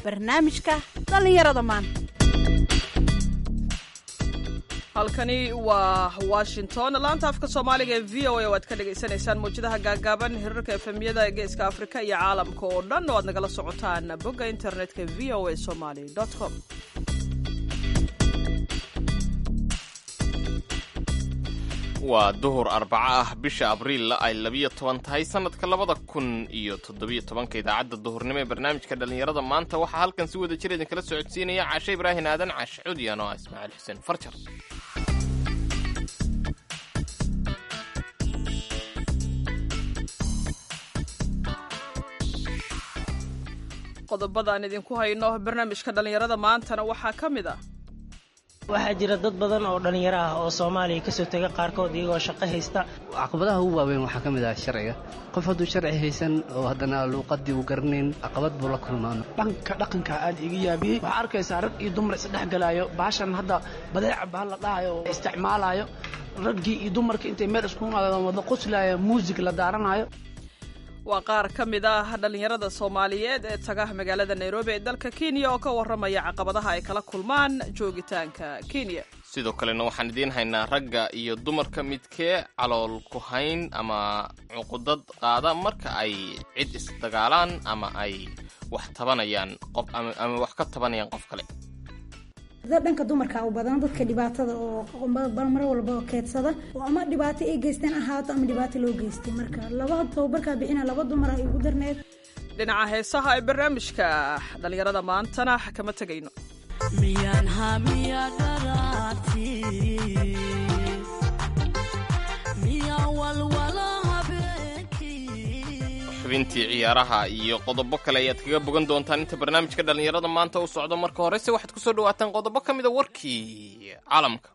barnaamijka dhallinyarada maanta halkani waa washington laanta afka soomaaliga ee v o a oo aad ka dhagaysanaysaan mawjadaha gaagaaban hirarka efemyada geeska afrika iyo caalamka oo dhan oo aad nagala socotaan bogga internetka v o a somaly com waa duhur arbaco ah bisha abriil ay labiyo toban tahay sanadka labada kun iyo toddobiyo tobanka idaacadda duhurnimo ee barnaamijka dhallinyarada maanta waxaa halkan si wada jir idinkala socodsiinaya cashe ibraahin aadan cashe cudiyan oo ah ismaaciil xuseen farjar qodobadaan idinku hayno barnaamijka dhallinyarada maantana waxaa ka mid ah waxaa jira dad badan oo dhallinyaro ah oo soomaaliya kasoo tega qaarkood iyagoo shaqo haysta caqabadaha ugu waaweyn waxaa ka mid ah sharciga qof hadduu sharci haysan oo haddana luuqadii uu garanayn caqabad buu la kulmaan dhanka dhaqanka aad iga yaabiyey waxaa arkaysaa rag iyo dumar isdhex galaayo baashan hadda badeeca baa la dhahayo oo isticmaalayo raggii iyo dumarkii intay meel isku imaadeen wada qoslaayo muusig la daaranayo waa qaar ka mid ah dhallinyarada soomaaliyeed ee taga magaalada nairobi ee dalka kenya oo ka warramaya caqabadaha ay kala kulmaan joogitaanka kenya sidoo kalena waxaan idiin haynaa ragga iyo dumarka midkee calool ku hayn ama cuqudad qaada marka ay cid isdagaalaan ama ay wax tabanayaan qof ama wax ka tabanayaan qof kale dhanka dumarka u badan dadka dhibaatada oo mar walba keedsada oo ama dhibaato ay geysteen ahaato ama dhibaato loo geystay marka laba tababarkaa bixina laba dumar ah igu darneed dhinaca heesaha ee barnaamijka dhallinyarada maantana kama tegayno miyaan hamiya dharaati miyaa walwala habeenkii xubintii ciyaaraha iyo qodobo kale ayaad kaga bogan doontaan inta barnaamijka dhallinyarada maanta u socdo marka horese waxaad ku soo dhawaataan qodobo ka mida warkii caalamka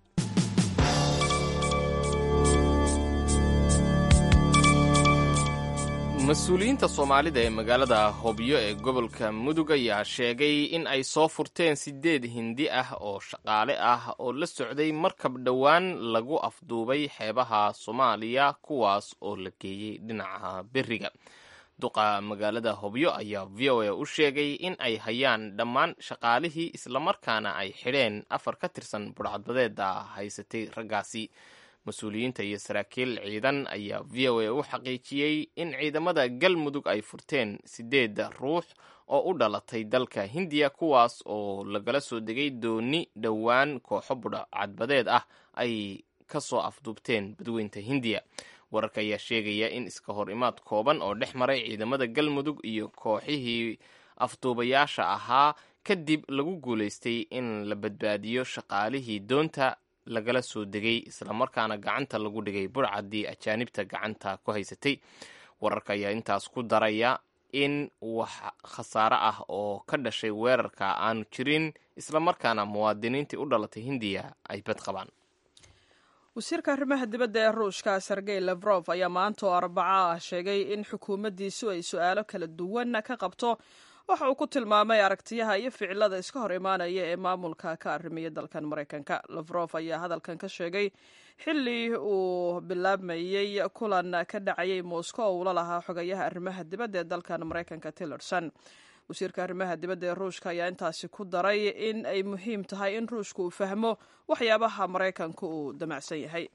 mas-uuliyiinta soomaalida ee magaalada hobyo ee gobolka mudug ayaa sheegay in ay soo furteen siddeed hindi ah oo shaqaale ah oo la socday markab dhowaan lagu afduubay xeebaha soomaaliya kuwaas oo la geeyey dhinaca beriga duqa magaalada hobyo ayaa v o a u sheegay in ay hayaan dhammaan shaqaalihii islamarkaana ay xidheen afar ka tirsan budhcadbadeeda haysatay raggaasi mas-uuliyiinta iyo saraakiil ciidan ayaa v o a u xaqiijiyey in ciidamada galmudug ay furteen siddeed ruux oo u dhalatay dalka hindiya kuwaas oo lagala soo degay dooni dhowaan kooxo budhcadbadeed ah ay ka soo afduubteen badweynta hindiya wararka ayaa sheegaya in iska hor imaad kooban oo dhex maray ciidamada galmudug iyo kooxihii afduubayaasha ahaa kadib lagu guulaystay in la badbaadiyo shaqaalihii doonta lagala soo degay islamarkaana gacanta lagu dhigay burcaddii ajaanibta gacanta ku haysatay wararka ayaa intaas ku daraya in wax khasaare ah oo ka dhashay weerarka aanu jirin islamarkaana muwaadiniintii u dhalatay hindiya ay bad qabaan wasiirka arrimaha dibadda ee ruushka sergey lefrof ayaa maanta oo arbaco ah sheegay in xukuumaddiisu ay su-aalo kala duwan ka qabto waxa uu ku tilmaamay aragtiyaha iyo ficilada iska hor imaanaya ee maamulka ka arrimiya dalkan maraykanka lefrof ayaa hadalkan ka sheegay xilli uu bilaabmayey kulan ka dhacayay moscow oo ula lahaa xogayaha arrimaha dibadda ee dalkan maraykanka tillerson wasiirka arrimaha dibadda ee ruushka ayaa intaasi ku daray in ay muhiim tahay in ruushka uu fahmo waxyaabaha maraykanka uu damacsan yahay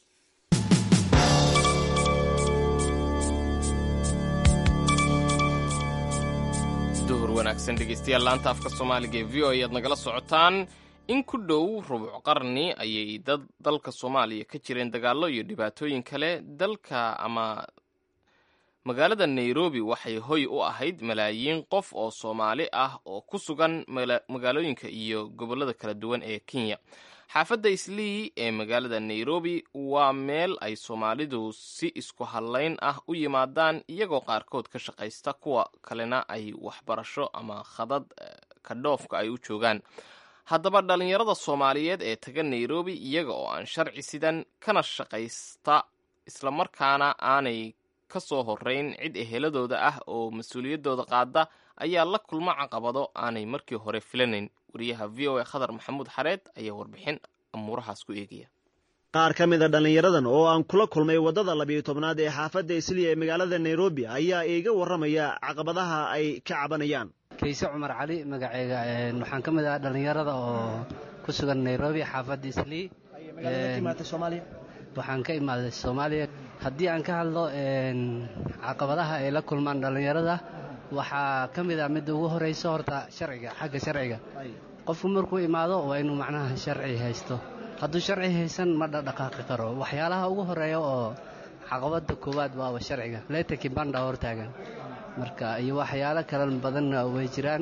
duhur wanaagsan dhegeystayaal laanta afka soomaaliga ee v o ayaad nagala socotaan in ku dhow rubuc qarni ayay dad dalka soomaaliya ka jireen dagaallo iyo dhibaatooyin kale dalka ama magaalada nairobi waxay hoy u ahayd malaayiin qof oo soomaali ah oo ku sugan magaalooyinka iyo gobollada kala duwan ee kenya xaafadda islii ee magaalada nairobi waa meel ay soomaalidu si isku hadlayn ah u yimaadaan iyagoo qaarkood ka shaqaysta kuwa kalena ay waxbarasho ama khadad ka dhoofka ay u joogaan haddaba dhallinyarada soomaaliyeed ee taga nairobi iyaga oo aan sharci sidan kana shaqaysta islamarkaana aanay ka soo horeyn cid eheladooda ah oo mas-uuliyaddooda qaada ayaa la kulma caqabado aanay markii hore filanayn wariyaha v o a khadar maxamuud xareed ayaa warbixin amuurahaas ku eegaya qaar ka mid a dhallinyaradan oo aan kula kulmay waddada labiyo tobnaad ee xaafadda isliya ee magaalada nairobi ayaa iiga warramaya caqabadaha ay ka cabanayaan kayse cumar cali magaceyga waxaan ka mid ah dhallinyarada oo ku sugan nairobi xaafadda islii waxaan ka imaaday soomaaliya haddii aan ka hadlo caqabadaha ay la kulmaan dhallinyarada waxaa ka mid ah midda ugu horeyso horta sharciga xagga sharciga qofku markuu imaado waa inuu macnaha sharci haysto hadduu sharci haysan ma dhaqdhaqaaqi karo waxyaalaha ugu horeeya oo caqabada koowaad waaba sharciga leeta kibanda hortaagan marka iyo waxyaalo kale badanna way jiraan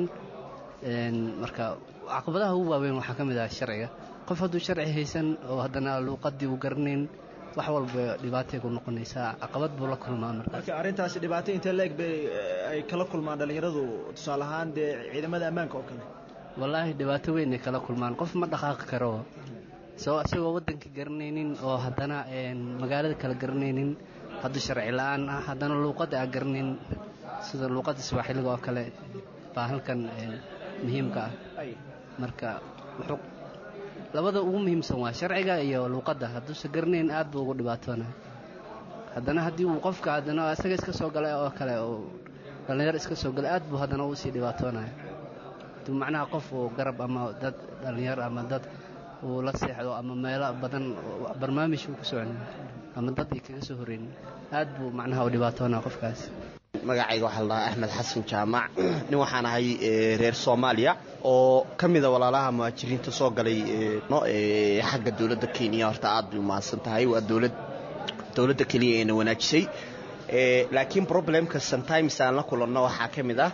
marka caqabadaha ugu waaweyn waxaa ka mid ah sharciga qof hadduu sharci haysan oo haddana luuqadii uu garanayn wax walba dhibaatay ku noqonaysaa caqabad buu la kulmaa marka marka arrintaasi dhibaato intee leeg bay ay kala kulmaan dhallinyaradu tusaale ahaan dee ciidamada ammaanka oo kale wallaahi dhibaato weyn ay kala kulmaan qof ma dhaqaaqi karo soo isagoo waddanka garanaynin oo haddana magaalada kala garanaynin hadduu sharci la-aan ah haddana luuqadda aan garanayn sida luuqadda swaaxiliga oo kale baa halkan muhiimka ah marka wuxuu labada ugu muhiimsan waa sharciga iyo luuqadda hadduusa garanayn aad buu ugu dhibaatoonaya haddana haddii uu qofka haddana isaga iska soo galay oo kale oo dhallinyaro iska soo galay aad buu haddana uusii dhibaatoonaya hadduu macnaha qof uu garab ama dad dhallinyaro ama dad uu la seexdo ama meelo badan barnaamij uu ku socon ama dad ay kaga soo horeynin aad buu macnaha u dhibaatoonaya qofkaas magacayga waxaa la dhahaa axmed xasan jaamac nin waxaan ahay reer soomaaliya oo ka mida walaalaha muhaajiriinta soo galay xagga dowladda kenya horta aad bay umahadsan tahay waa dowlad dowladda keliya eena wanaajisay laakiin problemka sometimes aan la kulanno waxaa ka mid ah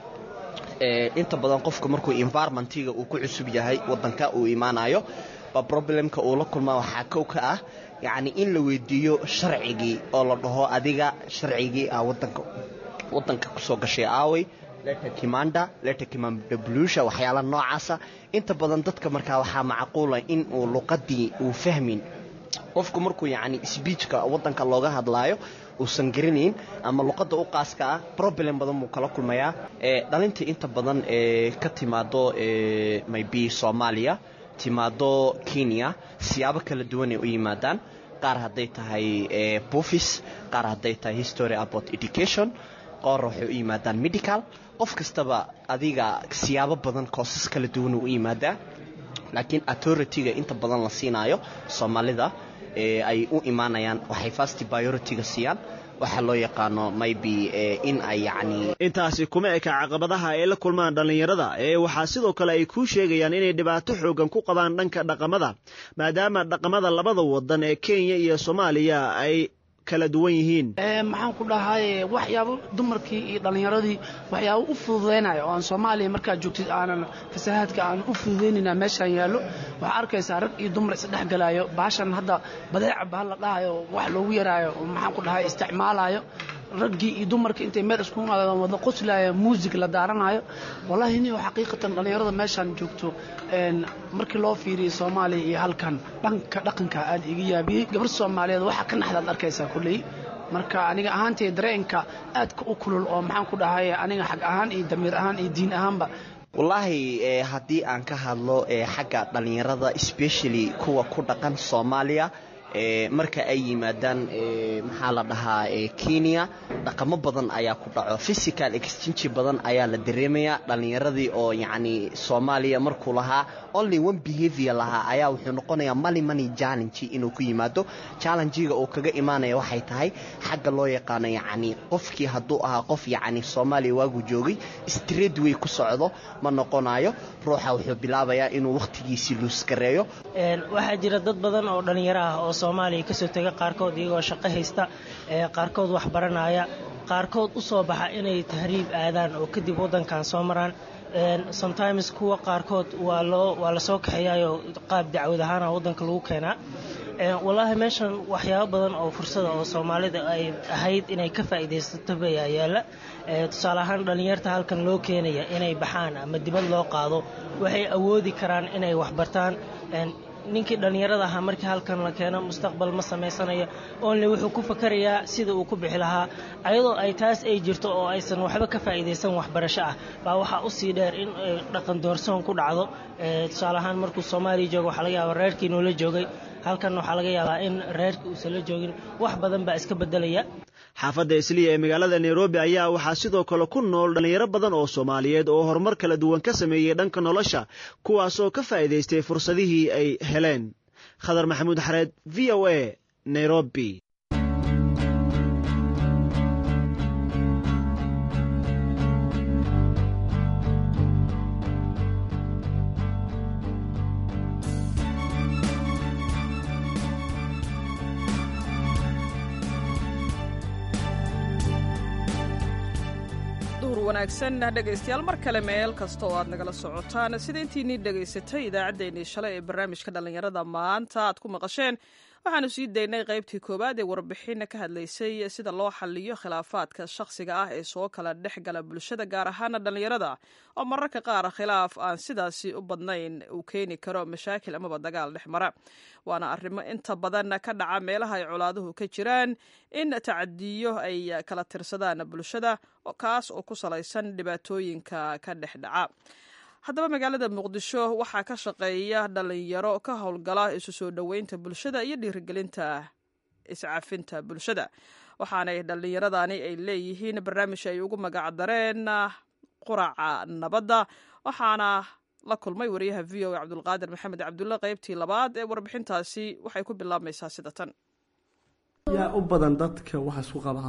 inta badan qofka markuu environmentiga uu ku cusub yahay wadanka uu imaanayo ba problemka uu la kulmaa waxaa kow ka ah yacni in la weydiiyo sharcigii oo la dhaho adiga sharcigii ah wadanka wadanka kusoo gashay aawey leta kimanda leta kimanda blusha waxyaala noocaasa inta badan dadka markaa waxaa macquula in uu luqadii uu fahmin qofku markuu yacni sbiijka wadanka looga hadlaayo uusan garanayn ama luqadda u qaaska ah problem badan buu kala kulmayaa dhalinta inta badan ee ka timaado maybe soomaaliya timaado kenya siyaabo kala duwan ay u yimaadaan qaar hadday tahay bufis qaar hadday tahay history about education qoor waxay u yimaadaan medical qof kastaba adiga siyaabo badan koosas kala duwan uu u yimaadaa laakiin authority-ga inta badan la siinaayo soomaalida ay u imaanayaan waxay fast biority-ga siiyaan waxaa loo yaqaano maybe in ay yacni intaasi kuma eka caqabadaha ay la kulmaan dhallinyarada ee waxaa sidoo kale ay kuu sheegayaan inay dhibaato xoogan ku qabaan dhanka dhaqamada maadaama dhaqamada labada wadan ee kenya iyo soomaaliya ay kala duwan yihiin maxaan ku dhahay waxyaabo dumarkii iyo dhallinyaradii waxyaabo u fududaynaya oo aan soomaaliya markaad joogtid aanan fasahaadka aan u fududaynayna meeshaan yaallo waxaa arkaysaa rag iyo dumar isdhexgalaayo baashan hadda badeeca bahal la dhahayo wax loogu yaraayo oo maxaan ku dhahay isticmaalayo raggii iyo dumarka intay meel isku imaadeen wada qoslaya muusig la daaranayo wallahi nin xaqiiqatan dhallinyarada meeshaan joogto markii loo fiiriyo soomaaliya iyo halkan dhanka dhaqanka aad iga yaabiyey gabar soomaaliyeed waxaa ka naxdaad arkaysaa kolley marka aniga ahaantay dareenka aadka u kulul oo maxaan ku dhahay aniga xag ahaan iyo damiir ahaan iyo diin ahaanba wallaahi haddii aan ka hadlo xagga dhallinyarada especially kuwa ku dhaqan soomaaliya marka ay yimaadaan maxaa la dhahaa kenya dhaqamo badan ayaa ku dhaco physical exchange badan ayaa la dareemayaa dhallinyaradii oo yacni soomaaliya markuu lahaa only one behavior lahaa ayaa wuxuu noqonayaa money money challenge inuu ku yimaado challenge-ga uu kaga imaanaya waxay tahay xagga loo yaqaano yacni qofkii hadduu ahaa qof yacni soomaaliya waagu joogay straight way ku socdo ma noqonayo ruuxa wuxuu bilaabayaa inuu wakhtigiisii luuskareeyo waxaa jira dad badan oo dhallinyaro ah oo soomaaliya kasoo tega qaarkood iyagoo shaqo haysta qaarkood wax baranaya qaarkood u soo baxa inay tahriib aadaan oo kadib waddankan soo maraan sometimes kuwa qaarkood waa loo waa lasoo kaxeeyaayoo qaab dacwad ahaana waddanka lagu keenaa wallaahi meeshan waxyaabo badan oo fursada oo soomaalida ay ahayd inay ka faa'iidaysato bayaa yaalla tusaale ahaan dhallinyarta halkan loo keenaya inay baxaan ama dibad loo qaado waxay awoodi karaan inay waxbartaan ninkii dhallinyarada ahaa markii halkan la keeno mustaqbal ma samaysanayo only wuxuu ku fakarayaa sida uu ku bixi lahaa ayadoo ay taas ay jirto oo aysan waxba ka faa'iidaysan waxbarasho ah baa waxaa usii dheer in dhaqan doorsoon ku dhacdo tusaale ahaan markuu soomaaliya joogo waxaa laga yaaba reerkii noola joogay halkan waxaa laga yaabaa in reerka uusan la joogin wax badan baa iska bedelaya xaafadda isliya ee magaalada nairobi ayaa waxaa sidoo kale ku nool dhallinyaro badan oo soomaaliyeed oo horumar kala duwan ka sameeyey dhanka nolosha kuwaasoo ka faa'iidaystay fursadihii ay heleen khadar maxamuud xareed v o a nairobi wanaagsan dhegaystayaal mar kale meel kasta oo aad nagala socotaan sida intiinii dhegaysatay idaacaddeenii shalay ee barnaamijka dhallinyarada maanta aad ku maqasheen waxaanu sii daynay qaybtii koowaad ee warbixin ka hadlaysay sida loo xaliyo khilaafaadka shakhsiga ah ee soo kala dhex gala bulshada gaar ahaana dhallinyarada oo mararka qaar khilaaf aan sidaasi u badnayn uu keeni karo mashaakil amaba dagaal dhex mara waana arrimo inta badan ka dhaca meelaha ay colaaduhu ka jiraan in tacadiyo ay kala tirsadaan bulshada kaas oo ku salaysan dhibaatooyinka ka dhex dhaca haddaba magaalada muqdisho waxaa ka shaqeeya dhalinyaro ka howlgala isu soo dhoweynta bulshada iyo dhiirigelinta iscafinta bulshada waxaanay dhallinyaradani ay leeyihiin barnaamij ay ugu magacdareen quraca nabadda waxaana la kulmay wariyaha v o a cabdulqaadir maxamed cabdulle qaybtii labaad ee warbixintaasi waxay ku bilaabmaysaa sida tan yaa u badan dadka waxa isku qaba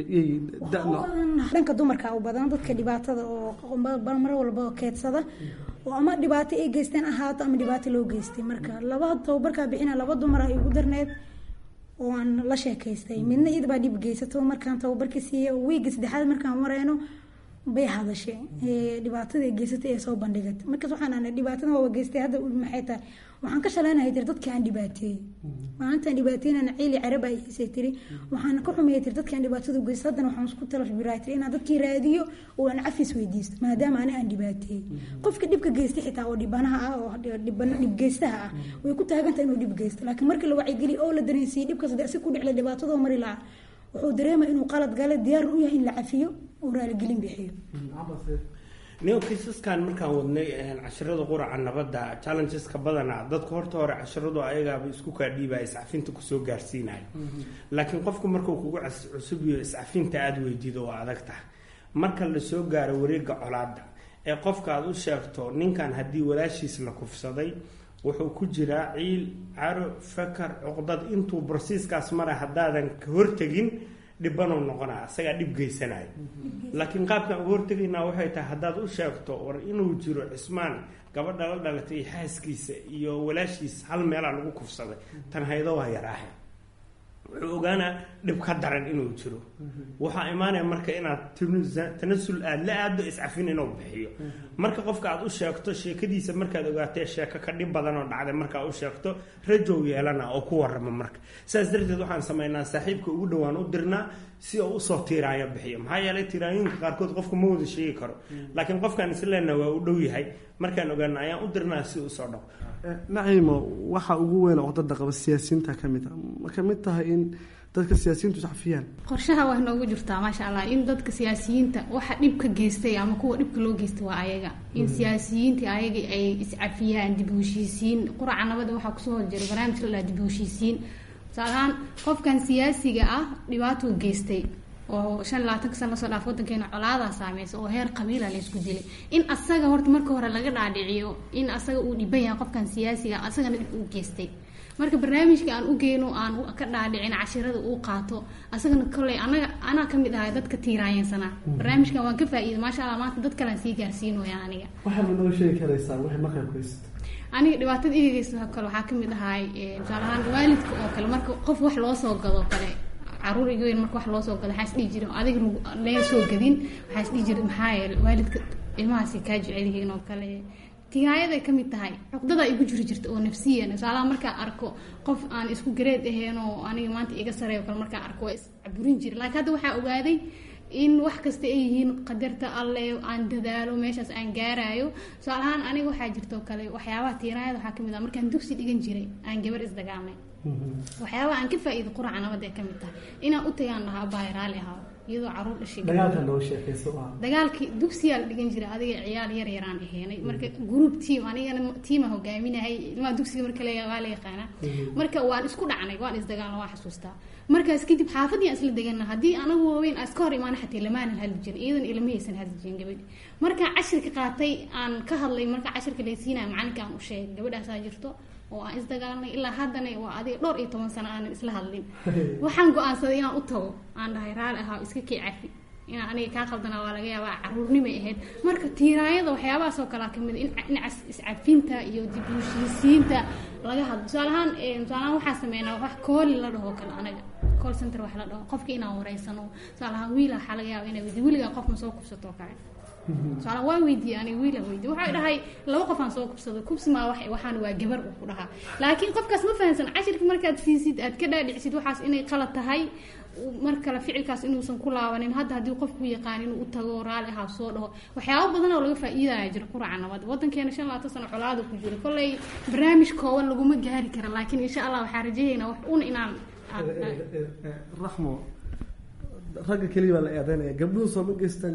dhanka dumarka u badan dadka dhibaatada oo mar walba keedsada oo ama dhibaato ay geysteen ahaato ama dhibaato loo geystay marka laba tababarkaa bixina laba dumar igu darneed oo aan la sheekaystay midna iyadabaa dhib geysato markaan tababarka siiya wiiga saddexaad markaan mareyno bay hadashay dhibaatada ay geysatay ee soo bandhigatay markaas waxaan ana dhibaatada waa geystay hadda maxay tahay waxaan ka shaleynahay tiri dadka aan dhibaateeyey maalintaan dhibaateynana ciili caraba ay xiisay tiri waxaan ka xumeeyay tiri dadkaan dhibaatada u geystay haddana waxaan isku talabiraa tiri inaan dadkii raadiyo oo aan cafis weydiisto maadaama ani aan dhibaateeyey qofka dhibka geystay xitaa oo dhibanaha ah oo dhibgeystaha ah way ku taagantahay inuu dhib geysto laakiin markii la wacyigeliyo oo la dareensiiyey dhibkaas si ku dhicla dhibaatadoo mari lahaa wuxuu dareema inuu qalad gale diyaar u yahay in la cafiyo oo raaligelin bixiyo neo kiisaskan markaan wadnay cashirada quraca nabadda challengeska badanaa dadku horta hore cashiradu ayagaaba isku kaadhiibaa iscafinta kusoo gaarsiinaya laakiin qofku markuu kugu cusubiyo iscafinta aada weydiido waa adag tahay marka lasoo gaaro wareega colaada ee qofka aada u sheegto ninkan haddii walaashiis la kufsaday wuxuu ku jiraa ciil caro fakar cuqdad intuu barsiiskaas mara haddaadan ka hortegin dhibanuu noqonaa isagaa dhib geysanaya laakiin qaabkaan uga hortegaynaa waxay tahay haddaad u sheegto war inuu jiro cismaan gabadha la dhalatay iyo xaaskiisa iyo walaashiis hal meelaa lagu kufsaday tan haydo waa yaraahe wuxuu ogaanaa dhib ka daran inuu jiro waxaa imaanaya marka inaad tanasul aada la aado iscafin inuu bixiyo marka qofka aad u sheegto sheekadiisa markaad ogaatee sheeko ka dhib badan oo dhacday markaa u sheegto rajow yeelana oo ku waramo marka sidaas darteed waxaan sameynaa saaxiibka ugu dhowaan u dirnaa si oo usoo tiiraayo bixiyo maxaa yeelay tiiraayooyinka qaarkood qofka ma wada sheegi karo laakiin qofkaan isleenna waa u dhow yahay markaan ogaana ayaan u dirnaa si usoo dhaqo naciimo waxa ugu weyn oo dada qaba siyaasiyiinta ka mid a ma ka mid tahay in dadka siyaasiyiintu iscafiyaan qorshaha waa noogu jirtaa maasha allah in dadka siyaasiyiinta waxa dhibka geystay ama kuwa dhibka loo geystay waa ayaga in siyaasiyiinta ayaga ay iscafiyaan dib u heshiisiin quraca nabada waxaa kusoo horjira barnaamij la dhaha dib u heshiisiin tusaalahaan qofkan siyaasiga ah dhibaatuu geystay oo shan labaatanka sana lasoo dhaaf wadankeena colaadaa saameysa oo heer qabiila laysku dilay in asaga horta marka hore laga dhaadhiciyo in asaga uu dhiban yahay qofkan siyaasiga asagana dhib uu geystay marka barnaamijka aan u geyno aan ka dhaadhicin cashirada uu qaato asagana koley anaga anaa kamid ahay dadka tiiraayeensanaa barnaamijkan waan ka faa-iida maasha allah maanta dad kalean sii gaarsiinoya aniga waxaa ma noo sheegi karaysaa wixii markaa ku haysta aniga dhibaatada iga geysta kale waxaa kamid ahay tusaale ahaan waalidka oo kale marka qof wax loo soo gado kale caruur iga weyn marka wax loo soo gado waxaa isdhihi jira adiga lee soo gadin waxaa isdhihi jira maxaa yeele waalidka ilmahaasi kaa jecel yihiin oo kale tiraayaday kamid tahay cuqdada igu jiri jirta oo nafsiyan tusaalaha markaan arko qof aan isku gareed ahayn oo aniga maanta iga sareeyo kale markaan arko waa iscaburin jira laakiin hadda waxaa ogaaday in wax kasta ay yihiin qadarta alle aan dadaalo meeshaas aan gaarayo tusaalahaan aniga waxaa jirtoo kale waxyaabaha tiiraayada waxaa kamid ah markaan dugsi dhigan jiray aan gabar isdagaalnay waxyaabaha aan ka faa'iido quraca nabad ee ka mid tahay inaan u tagaan dhahaa bahay raali ahaa iyadoo caruur dhashay dagaalka loo sheekayso ah dagaalkii dugsiyaa la dhigan jiray adiga ciyaal yar yaraan aheenay marka group team anigana tiima hogaaminahay ilmaha dugsiga marka la waa la yaqaanaa marka waan isku dhacnay waan isdagaalna waan xasuustaa markaas kadib xaafadii aan isla degana haddii anagu waaweyn aan iska hor imaana xataa lamaanan hadli jirin iyadan ilamahaysan hadli jirin gabadhi marka cashirka qaatay aan ka hadlay marka cashirka laysiinaya macalinka aan u sheegay gabadhaasaa jirto oo aan isdagaalnay ilaa haddana waa adiga dhowr iyo toban sano aanan isla hadlin waxaan go-aansaday inaan u tago aan dhahay raali ahaa iska kii cafi inaan aniga kaa qaldanaa waa laga yaabaa caruurnimay ahayd marka tiiraayada waxyaabahaas oo kalea kamid in dhinaca iscafinta iyo dib u heshiisiinta laga hadlo tusaalahaan tusaalahaan waxaa sameynaa wax kooli la dhaho kale anaga call center wax la dhaho qofka inaan wareysano tusaalahaan wiila waxaa laga yaaba inay weydi wiligaa qof ma soo kubsato oo kale tusaale waa weydiiyey aniga wiilan weydiye waxay dhahay laba qof aan soo kubsado kubsi maa wax waxaan waa gabar uu ku dhahaa laakiin qofkaas ma fahansan cashirka markaad siisid aad ka dhaadhicisid waxaas inay qalad tahay mar kale ficilkaas inuusan ku laabanin hadda haddii qofku yaqaan inuu u tago raali ahaa soo dhaho waxyaabo badan oo laga faa'iidaya jira quraca nabad wadankeena shan labaatan sano colaada ku jira kolley barnaamij kooban laguma gaari kara laakiin insha allah waxaa rajahaynaa wax un inaan raxmo ragga keliya baa la eedeynaya gabdhuhu soo ma geystaan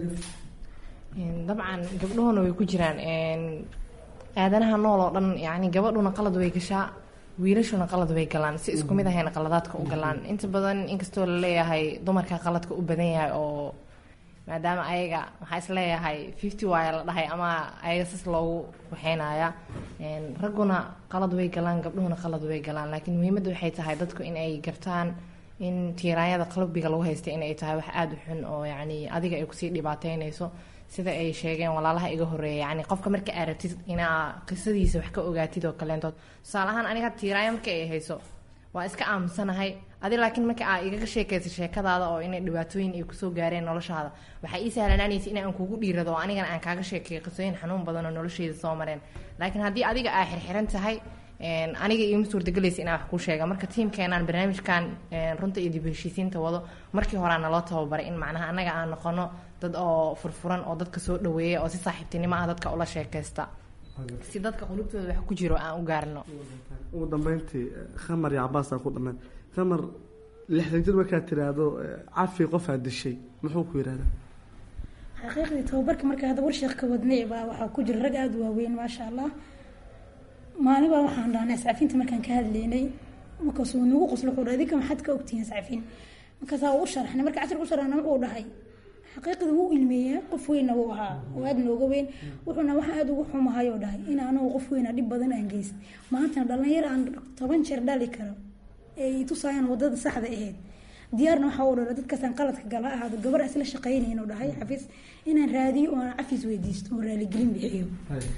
dabcan gabdhuhuna way ku jiraan aadanaha nool oo dhan yani gabadhuna qalad way gashaa wiilashuna qalad way galaan si isku mid ahayna qaladaadka u galaan inta badan inkastoo laleeyahay dumarka qaladka u badan yahay oo maadaama ayaga waxaa isleeyahay fifty waaya la dhahay ama ayaga sas loogu waxeynaya ragguna qalad way galaan gabdhuhuna qalad way galaan laakiin muhiimadda waxay tahay dadku in ay gartaan in tiiraanyada qalbiga lagu haystay in ay tahay wax aada u xun oo yacni adiga ay kusii dhibaateynayso sida ay sheegeen walaalaha iga horeeya yani qofka marka aad rabtid inaa qisadiisa wax ka ogaatid oo kaleentood tusaale ahaan aniga tiiraanya marka ay hayso waa iska aamusanahay adi laakiin marka aa igaga sheekaysa sheekadaada oo inay dhibaatooyin ay kusoo gaareen noloshaada waxaa ii sahlanaanaysa in aan kugu dhiirado oo anigana aan kaaga sheekeeyo qisooyin xanuun badan oo nolosheyda soo mareen laakiin haddii adiga aa xirxiran tahay aniga iima suurtagelaysa inaan wax kuu sheega marka tiimkeenaan barnaamijkan runta iyo dib heshiisiinta wado markii horaa naloo tababaray in macnaha annaga aan noqono dad oo furfuran oo dadka soo dhaweeya oo si saaxiibtinimo ah dadka ula sheekaysta si dadka qulubtooda wax ku jiro aan u gaarno ugu dambeyntii khamar iyo cabaasa ku dhameen khamar lixdan jir markaad tiraahdo cafi qofaa dishay muxuu ku yidhahdaa xaqiiqdii tababarka marka hadda warsheekh ka wadnay baa waxaa ku jira rag aada u waaweyn maasha allah maalin baa waxaan dhahnay ascafinta markaan ka hadlaynay markaasuu nagu qoslo wuxuu dhahay idinka maxaad ka ogtihiin ascafin markaasaa u sharaxnay marka casharka u sharaxna wuxuu dhahay xaqiiqdii wuu ilmeeyaa qof weynna wuu ahaa oo aada nooga weyn wuxuuna waxaa aada ugu xumahay oo dhahay in anagu qof weyna dhib badan aan geystay maantana dhalinyaro aan toban jeer dhali karo ee tusaayaan wadada saxda ahayd diyaarna waxaa u dhala dadkaasaan qaladka gala ahaado gabar isla shaqaynayn oo dhahay xafiis inaan raadiyo oo aan cafis weydiisto oo raaligelin bixiyo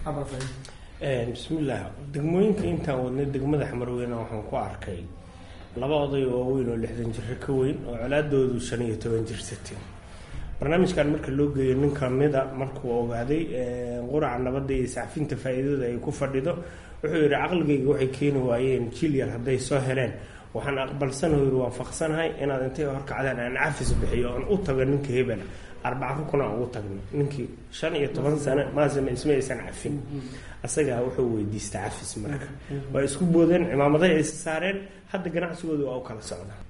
bismillaah degmooyinka intaan wadnay degmada xamarweyne waxaan ku arkay laba oday oo waaweyn oo lixdan jiro ka weyn oo colaadoodu shan iyo toban jir sateen barnaamijkan marka loo geeyo nin kamida markuu ogaaday quraca nabadda iyo iscafinta faa-iidada ay ku fadhido wuxuu yidhi caqligayga waxay keeni waayeen jil yar hadday soo heleen waxaan aqbalsanaho yiri waan faqsanahay inaad intay horkacdaan aan cafis bixiyo oon u tago ninka hebela arbaca rukun aan ugu tagno ninkii shan iyo toban sano maasama isma aysan cafin asagaa wuxuu weydiista cafis marka waa isku boodeen cimaamaday aysa saareen hadda ganacsigooda waa u kala socdaa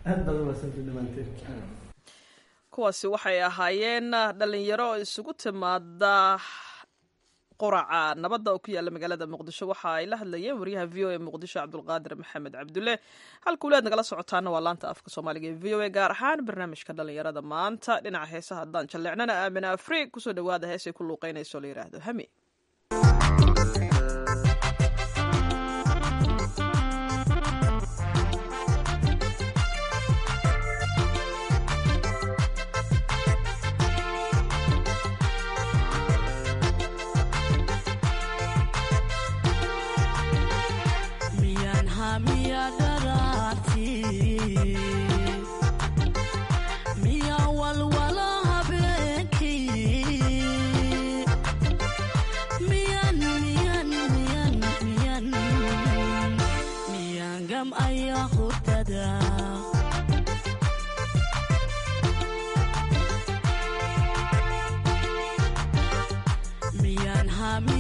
kuwaasi waxay ahaayeen dhalinyaro isugu timaada quraca nabadda oo ku yaalla magaalada muqdisho waxa ay la hadlayeen wariyaha v o a muqdisho cabdulqaadir maxamed cabdulle halkuuleed nagala socotaana waa laanta afka soomaaliga ee v o a gaar ahaan barnaamijka dhalinyarada maanta dhinaca heesaha haddaan jalleecnana aamina afri kusoo dhawaada heesay ku luuqeynayso la yidhaahdo hami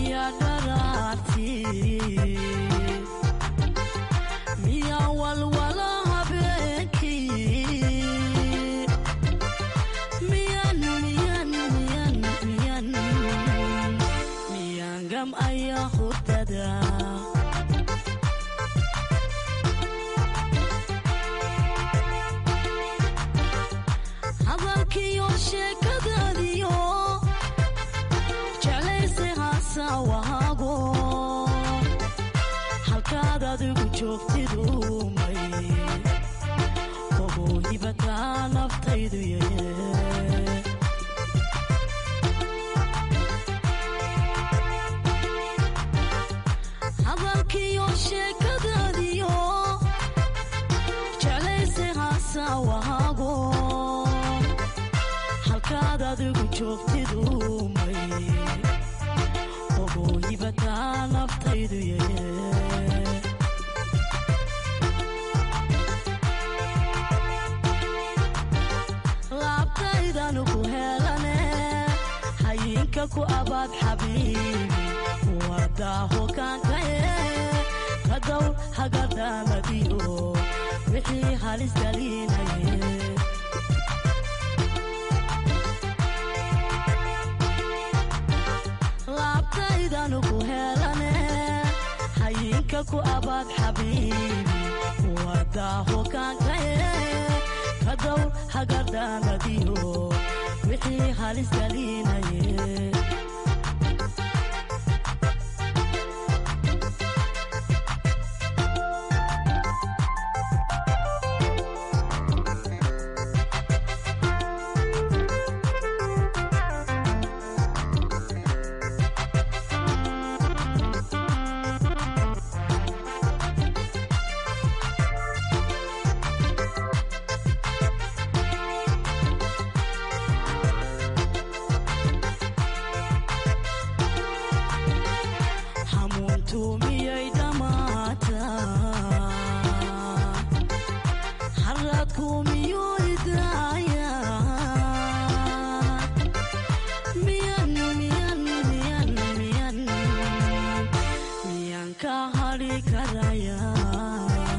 miya walwala joogtidu may ogow hibataa naftaydu yaye hadalkiyo sheekadaadiyo jeclayse haasawahaago halkaad adigu joogtidu may ogow hibataa naftaydu yaye laabtaydanu ku helane hayinka ku abaad xabiibi wadaaho kaankaye kadow hagadaamadiyo wixii halis galinaye laabtaydanu ku helane hayinka ku abaad xabiibi wadaaho kaankaye kadow hagadaamadiyo wixii halis galinaye hamuuntu miyay dhammaataa haraadku miyuu idaayaa miyan miyan miyan miyan miyan ka hadhi karayaa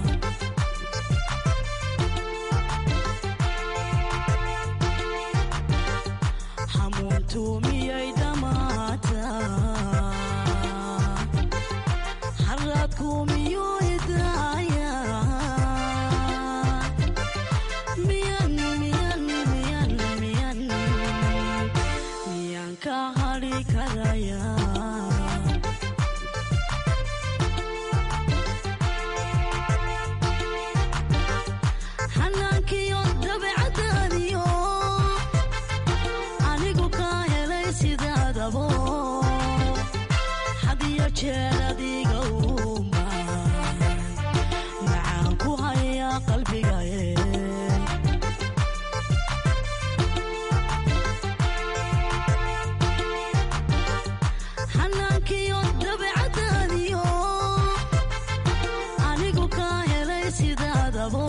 hamuuntu miyay dhammaataa haraadku miyuu idaayaa miyan miyan miyan miyan miyan ka hadhi karayaa xanaankiyo dabeecadaadiyo anigu ka helay sidaadabo hadiyo jeer adiga uma macaan ku haya qalbigaye xanaankiyo dabeecadaadiyo anigu ka helay sidaadabo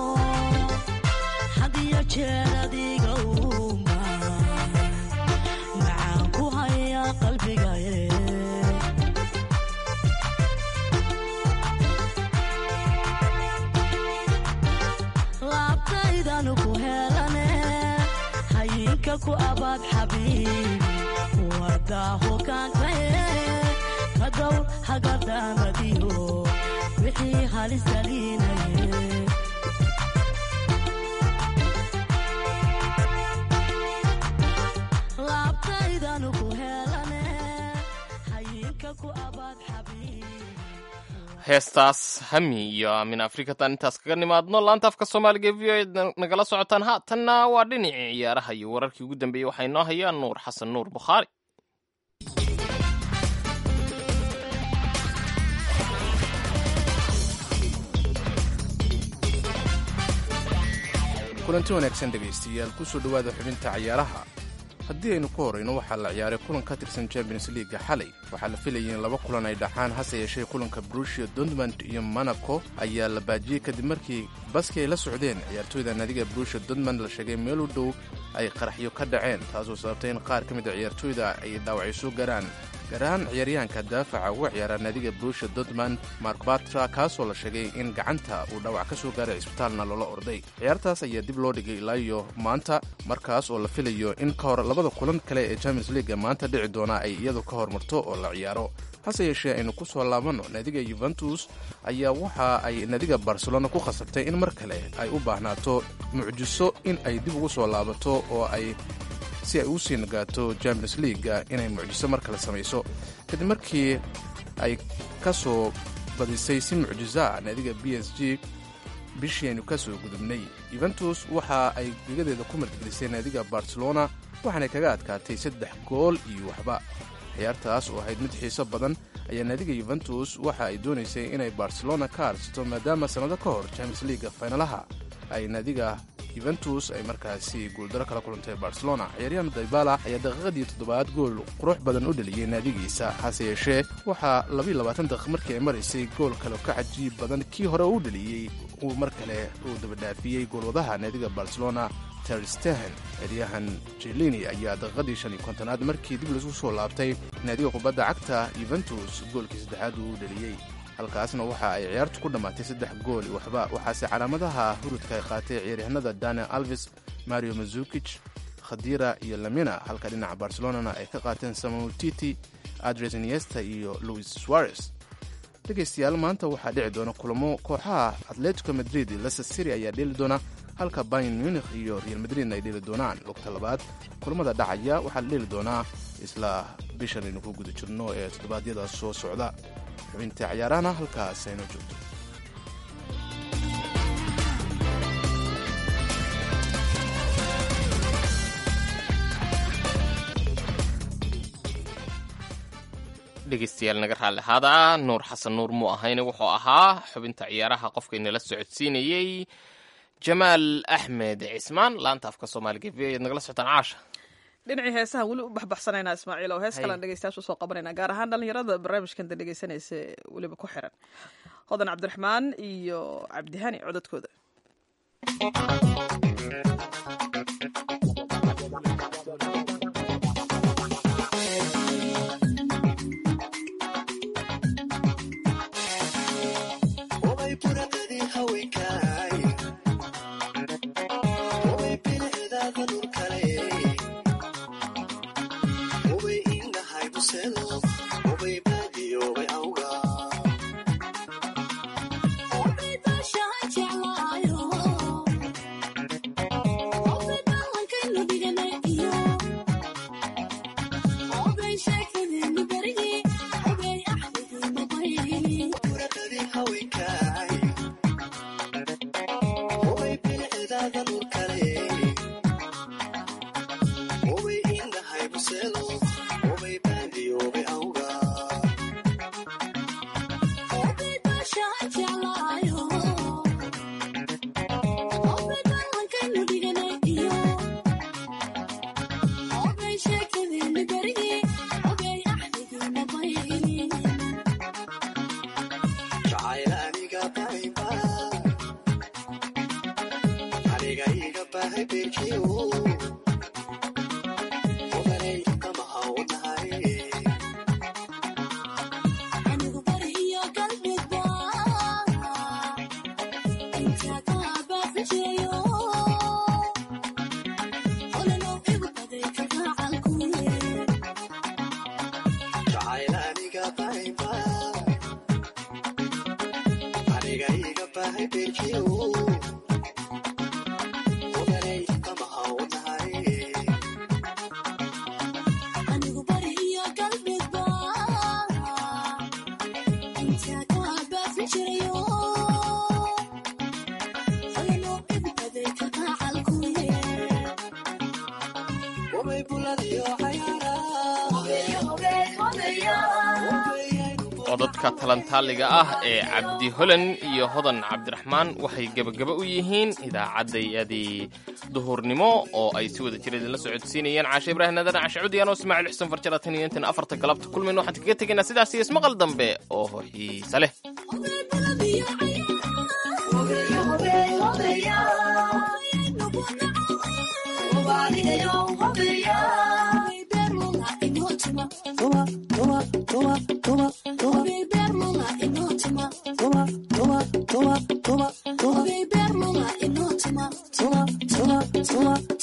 hadiyo jeer adiga uma macaan ku haya qalbigaye laabtaydanu ku helane hayinka ku abaad xabiibi wadaaho kaankaye kadow hagadaamadiyo wixii halis galinaye laabtaydanu ku helane hayinka ku abaad xabiibi heestaas hami iyo aamin afrikatan intaas kaga nimaadno laanta afka soomaaliga e v o e nagala socotaan haatanna waa dhinacii ciyaaraha iyo wararkii ugu dambeeyey waxaa inoo hayaan nuur xasan nuur bukhaari kulanti wanaagsan dhegaystayaal kusoo dhowaada xubinta cayaaraha haddii aynu ku horrayno waxaa la ciyaaray kulan ka tirsan champions liiga xalay waxaa la filayay in laba kulan ay dhaxaan hase yeeshee kulanka brushia dortmund iyo monaco ayaa la baajiyey kadib markii baski ay la socdeen ciyaartooyda naadiga brushia dortmund la sheegay meel u dhow ay qaraxyo ka dhaceen taasoo sababtay in qaar ka mid a ciyaartooyda ay dhaawacyo soo garaan gaar ahaan ciyaaryahanka daafaca uga ciyaara naadiga brushia dortmund mark batra kaasoo la sheegay in gacanta uu dhaawac ka soo gaaray cisbitaalna loola orday ciyaartaas ayaa dib loo dhigay ilaa iyo maanta markaas oo la filayo in ka hor labada kulan kale ee champions leaga maanta dhici doona ay iyadu ka hormarto oo la ciyaaro hase yeeshee aynu ku soo laabanno naadiga yuventus ayaa waxa ay naadiga barcelona ku khasabtay in mar kale ay u baahnaato mucjiso in ay dib ugu soo laabato oo ay si ay u sii nagaato champions leaga inay mucjiso mar kale samayso kadib markii ay ka soo badisay si mucjiza ah naadiga b s g bishii aynu ka soo gudubnay yuventus waxa ay gegadeeda ku martgelisay naadiga barcelona waxaanay kaga adkaatay saddex gool iyo waxba ciyaartaas oo ahayd mid xiiso badan ayaa naadiga yuventus waxa ay doonaysay inay barcelona ka aarsato maadaama sannado ka hor champions leaga faynalaha ay naadiga yuventus ay markaasi guuldaro kala kulantay barcelona ciyaaryahan daybala ayaa daqiiqadii toddobaad gool qurux badan u dheliyey naadigiisa hase yeeshee waxaa labayo labaatan daqiiq markii ay maraysay gool kale ka cajiib badan kii hore u dheliyey uu mar kale uu dabadhaafiyey goolwadaha naadiga barcelona terstehen ciyaaryahan jelini ayaa daqiiqadii shan iyo kontonaad markii dib laisku soo laabtay naadiga kubadda cagta yuventus goolkii saddexaad uu u dheliyey halkaasna waxa ay ciyaartu ku dhammaatay saddex gool iyo waxba waxaase calaamadaha hurudka ay qaatay ciyaaryahanada daniel alves mario mazukij khadira iyo lamina halka dhinaca barcelonana ay ka qaateen samuel titi adres iniesta iyo louis suarez dhegaystayaal maanta waxaa dhici doona kulamo kooxaha atletico madrid leicester city ayaa dheeli doona halka bayan munich iyo real madridna ay dheeli doonaan lugta labaad kulamada dhacaya waxaa la dheeli doonaa isla bishan aynu ku guda jirno ee toddobaadyada soo socda xubinta ciyaarahana halkaas aynu joogto dhegeystayaal naga raalli ahaada nuur xasan nuur muu ahayne wuxuu ahaa xubinta ciyaaraha qofkaynala socodsiinayey jamaal axmed cismaan laanta afka soomaaliga v ayaad nagala socotaan caasha dhinacii heesaha weli u baxbaxsanaynaa ismaaciil oo hees kalean dhegeystayaasha usoo qabanayna gaar ahaan dhallinyarada barnaamijkan da dhegeysanaysa weliba ku xiran hodan cabdiraxmaan iyo cabdihani codadkooda codadka talantaaliga ah ee cabdi holan iyo hodan cabdiraxmaan waxay gebagaba u yihiin idaacaddayadii duhurnimo oo ay si wada jira idinla socodsiinayeen caashe ibraahim nadan cashe cudiyaan oo ismaaciil xuseen farjara tan iyo intan afarta galabta kulmayno waxaan kaga tegaynaa sidaas iyo ismaqal dambe oo xiise leh Tuma, tuma, tuma,